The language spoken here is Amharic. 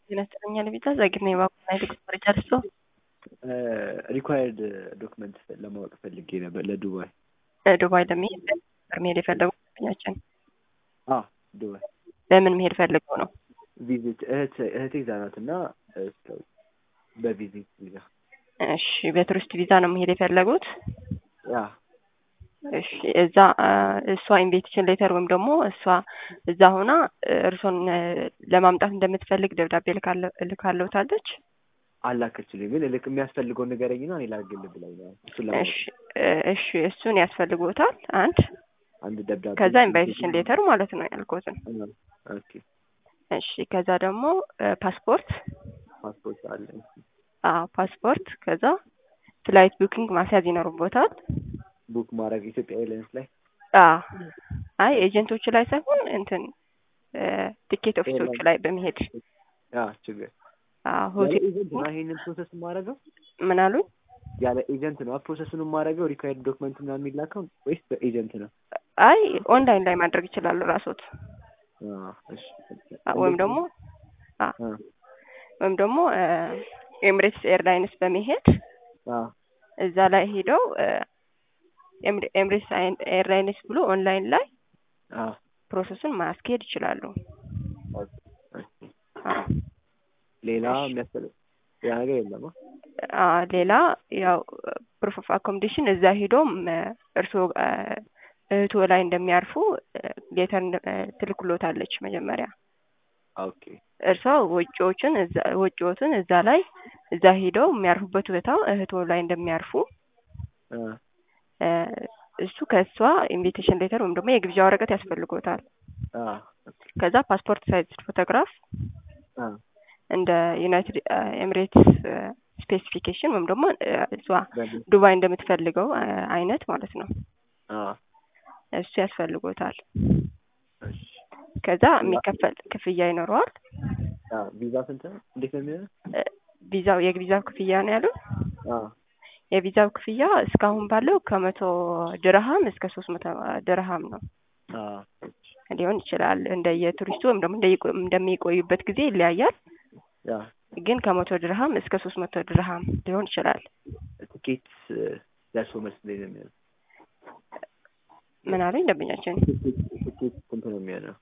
ጤና ይስጥልኝ ለቤዛ ዛግና የባቡና የትግስት መረጃ ደርሶ ሪኳየርድ ዶክመንት ለማወቅ ፈልጌ ነበር ለዱባይ ዱባይ ለመሄድ ነበር መሄድ የፈለጉ ጓደኛችን አ ዱባይ ለምን መሄድ ፈልገው ነው? ቪዚት እህት እህቴ እዛ ናት እና በቪዚት ቪዛ እሺ በቱሪስት ቪዛ ነው መሄድ የፈለጉት? ያ እሺ እዛ እሷ ኢንቪቴሽን ሌተር ወይም ደግሞ እሷ እዛ ሆና እርሶን ለማምጣት እንደምትፈልግ ደብዳቤ ልካለውታለች። አላከችልኝ ግን ልክ የሚያስፈልገውን ንገረኝና እኔ ላግል ብላኝ ነው። እሱን ለማወቅ እሺ እሺ እሱን ያስፈልጎታል አንድ አንድ ደብዳቤ ከዛ ኢንቫይቴሽን ሌተር ማለት ነው ያልኩትን። ኦኬ እሺ ከዛ ደግሞ ፓስፖርት ፓስፖርት አለ። አዎ ፓስፖርት ከዛ ፍላይት ቡኪንግ ማስያዝ ይኖርቦታል። ቡክ ማድረግ ኢትዮጵያ ኤርላይንስ ላይ አዎ አይ ኤጀንቶች ላይ ሳይሆን እንትን ቲኬት ኦፊሶች ላይ በመሄድ ያ ችግር አዎ ያለ ሆቴል ኤጀንት ነው ይሄንን ፕሮሰስ የማደርገው ምን አሉኝ? ያለ ኤጀንት ነው ፕሮሰሱን የማደርገው ሪኳየርድ ዶክመንት ምናምን የሚላከው ወይስ በኤጀንት ነው? አይ ኦንላይን ላይ ማድረግ ይችላሉ ራስዎት አ እሺ ወይም ደግሞ አ አ ወይም ደግሞ ኤምሬትስ ኤርላይንስ በመሄድ አ እዛ ላይ ሄደው ኤምሬትስ ኤርላይንስ ብሎ ኦንላይን ላይ አ ፕሮሰሱን ማስኬድ ይችላሉ። ኦኬ እሺ አዎ ሌላ የሚያስፈልግ ሌላ ነገር የለም? አ ሌላ ያው ፕሩፍ ኦፍ አኮሞዴሽን እዛ ሄዶም እርስዎ እህቶ ላይ እንደሚያርፉ ሌተር ትልክሎታለች መጀመሪያ ኦኬ እርሷ ወጪዎችን እዛ ወጪዎትን እዛ ላይ እዛ ሄደው የሚያርፉበት ቦታ እህቶ ላይ እንደሚያርፉ አ እሱ ከእሷ ኢንቪቴሽን ሌተር ወይም ደግሞ የግብዣ ወረቀት ያስፈልጎታል። አ ከዛ ፓስፖርት ሳይዝ ፎቶግራፍ አ እንደ ዩናይትድ ኤሚሬትስ ስፔሲፊኬሽን ወይም ደግሞ እሷ ዱባይ እንደምትፈልገው አይነት ማለት ነው። አ እሱ ያስፈልጎታል። እሺ ከዛ የሚከፈል ክፍያ ይኖረዋል። አ ቪዛ ስንት ነው? እንዴት ነው የሚሆነው? ቪዛው የቪዛው ክፍያ ነው ያሉት። አ የቪዛው ክፍያ እስካሁን ባለው ከመቶ ድርሃም እስከ ሶስት መቶ ድርሃም ነው አ ሊሆን ይችላል። እንደ የቱሪስቱ ወይም ደግሞ እንደየቆ- እንደሚቆዩበት ጊዜ ይለያያል። ያ ግን ከመቶ ድርሃም እስከ ሶስት መቶ ድርሃም ሊሆን ይችላል። ትኬት ደርሶ መልስ እንዴት ነው የሚሆነው? ምን አሉኝ ደንበኛችን? ትኬት ስንት ነው የሚሆነው?